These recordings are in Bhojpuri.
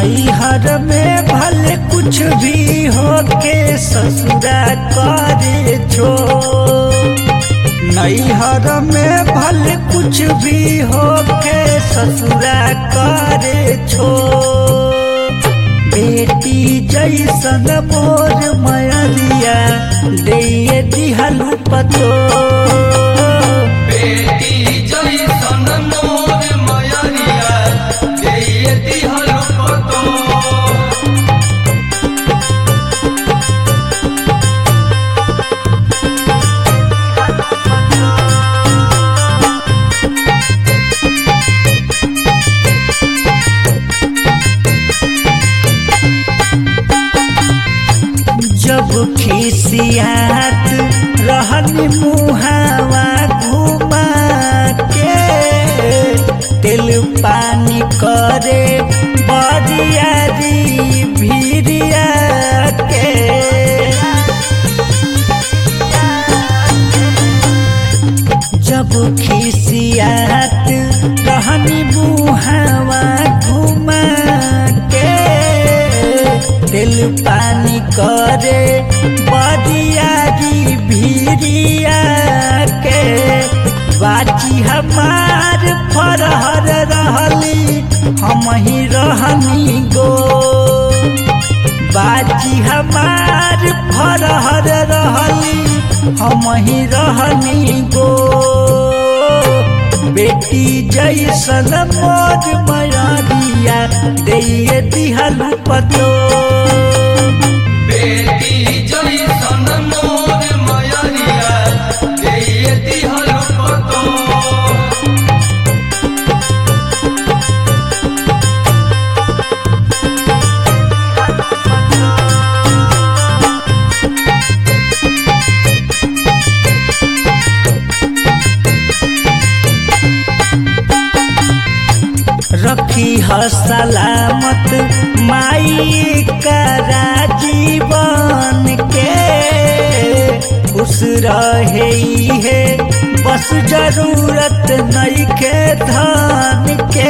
नैहर में भले कुछ भी हो के ससुरा करे छो नैहर में भले कुछ भी हो के ससुरा करे छो बेटी जैसन मोर मयरिया दे दिहलू पतो बेटी जैसन मोर मयरिया दे दिहल पतो जब खिसियात रहन मुहावा घुमा के तेल पानी करे बरियारी भिरिया के जब खिसियात रहनी मुहावा घुमा के दिल पानी करे बदियारी भिरिया के बाची हमार फरहर रहली हम ही रहनी गो बाजी हमार फरहर रहली हम ही रहनी गो बेटी जैसन मोर मयारिया दे दिहलू पतो बेटी जैसन मोर मयरिया दे दिहल पतो रखी ह सलामत माई करा जीवन के खुश रहे है बस जरूरत नहीं के धन के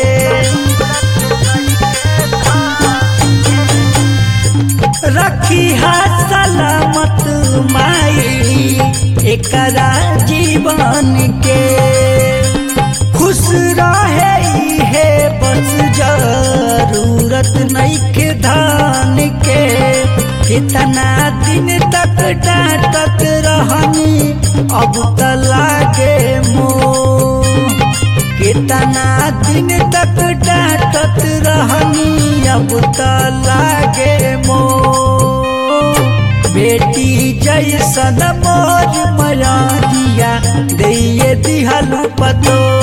रखी है सलामत माई एकरा जीवन के खुश रहे है बस जरूरत नहीं के धान के कितना दिन तक डांटत रहनी अब त लागे मोह कितना दिन तक डांटत रहनी अब त लागे मो बेटी जैसन मोर मयारिया दे दिहलू पतो